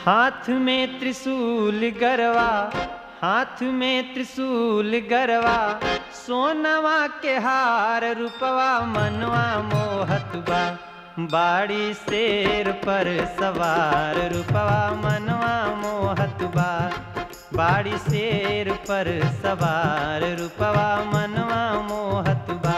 हाथ में त्रिशूल गरवा हाथ में त्रिशूल गरवा सोनवा के हार रूपवा मनवा मोहत बा बाड़ी शेर पर सवार रूपवा मनवा मोहत बा बाड़ी शेर पर सवार रूपवा मनवा मोहत बा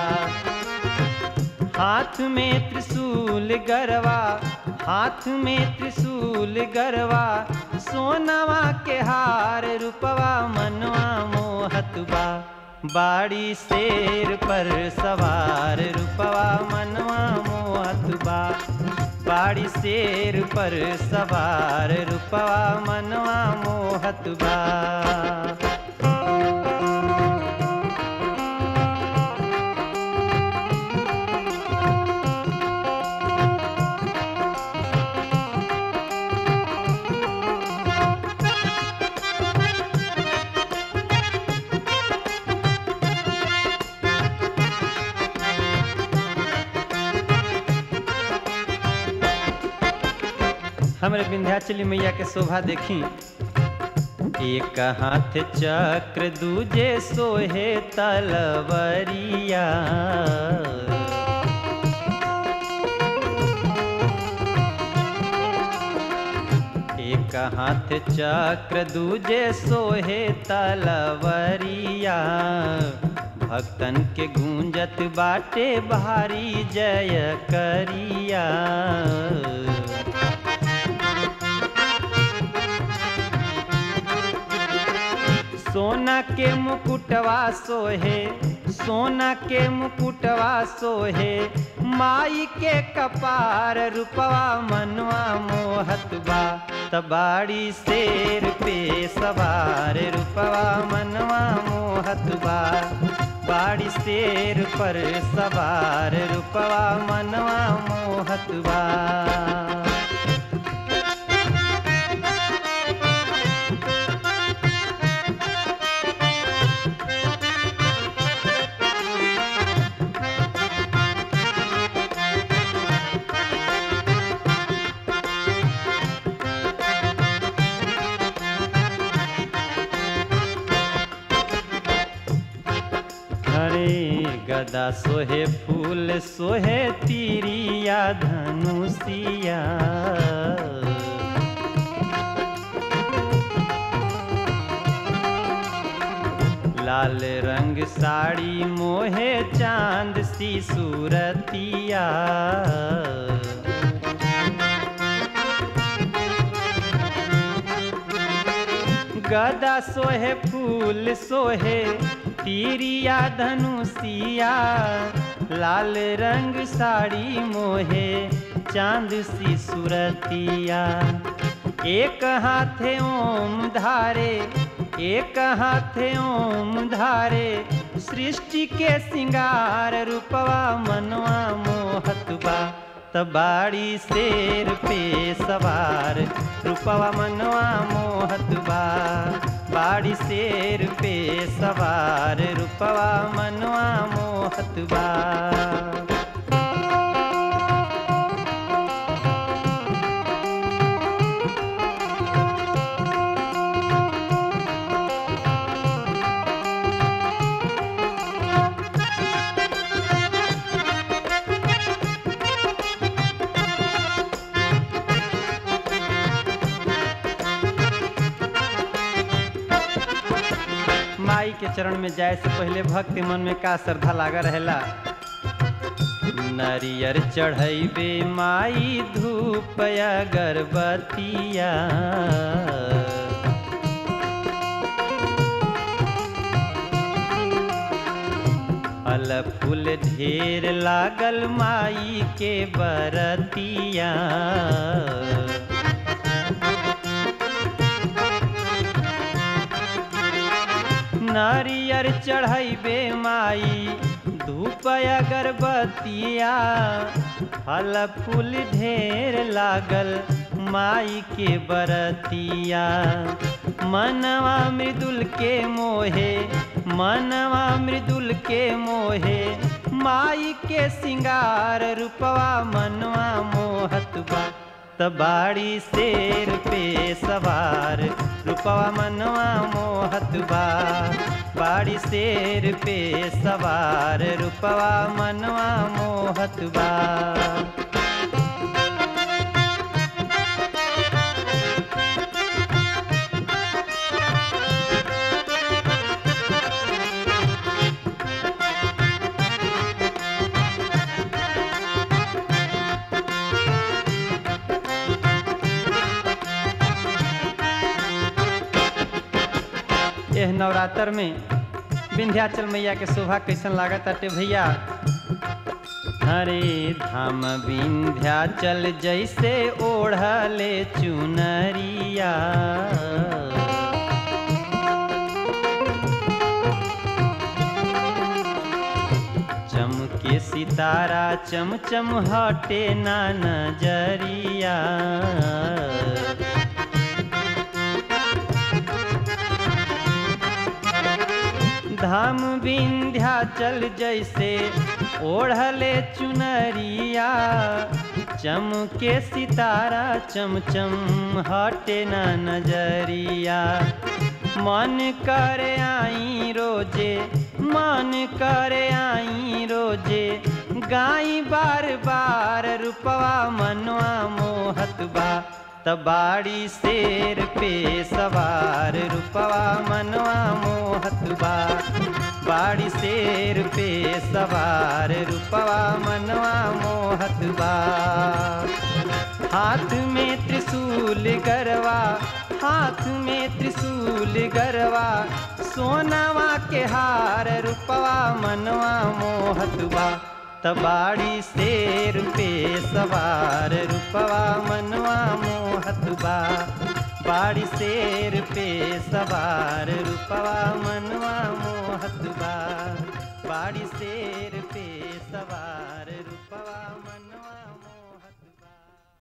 हाथ में त्रिशूल गरवा हाथ में त्रिशूल गरवा सोनवा के हार रूपवा मनवा मोहत बा बाड़ी शेर पर सवार रूपवा मनवा मोहत बा बाड़ी शेर पर सवार रूपवा मनवा मोहत बा हमरे विंध्याचली मैया के शोभा देखी एक हाथ चक्र दूजे सोहे तलवरिया एक हाथ चक्र दूजे सोहे तलवरिया भक्तन के गूंजत बाटे भारी जय करिया सोना के मुकुटवा सोहे सोना के मुकुटवा सोहे माई के कपार रूपवा मनवा मोहत बा तबाड़ी शेर पे सवार रूपवा मनवा मोहत बा बाड़ी शेर पर सवार रूपवा मनवा मोहत बा हरे गदा सोहे फूल सोहे तीरिया धनुषिया लाल रंग साड़ी मोहे चांद सी सूरतिया गदा सोहे फूल सोहे तीरिया धनुषिया लाल रंग साड़ी मोहे चांद सी सुरतिया एक हाथे ओम धारे एक हाथे ओम धारे सृष्टि के सिंगार रूपवा मनवा मोहत बा तबाड़ी शेर पे सवार रूपवा मनवा मोहत बा बाड़ी शेर पे सवार रूपवा मनवा मोहत बा माई के चरण में जाए से पहले भक्ति मन में का श्रद्धा लागा रहेला नरियर चढ़ैबे माई धूप अगरबत्तिया फल फूल ढेर लागल माई के बरतिया नारियर चढ़ैबे माई धूप अगरबत्तिया फल फूल ढेर लागल माई के बरतिया मनवा मृदुल के मोहे मनवा मृदुल के मोहे माई के सिंगार रूपवा मनवा मोहत बा तबाड़ी शेर पे सवार रूपवा मनवा मोहत बा बाड़ी शेर पे सवार रूपवा मनवा मोहत बा एह नवरात्र में विंध्याचल मैया के शोभा कैसन लागत अटे भैया हरे धाम विंध्याचल जैसे ओढ़ले चुनरिया चमके सितारा चमचम हटे ना नजरिया धाम विंध्याचल जैसे ओढ़ले चुनरिया चमके सितारा चमचम हटे ना नजरिया मन करे आई रोजे मन करे आई रोजे गाई बार बार रूपवा मनवा मोहत बा तबाड़ी शेर पे सवार रूपवा मनवा मोहत बा बाड़ी शेर पे सवार रूपवा मनवा मोहत बा हाथ में त्रिशूल गरवा हाथ में त्रिशूल गरवा सोनावा के हार रूपवा मनवा मोहत बा तबाड़ी शेर पे सवार रूपवा मनवा मोहत बा बाड़ी शेर पे सवार रूपवा मनवा मोहत बा बाड़ी शेर पे सवार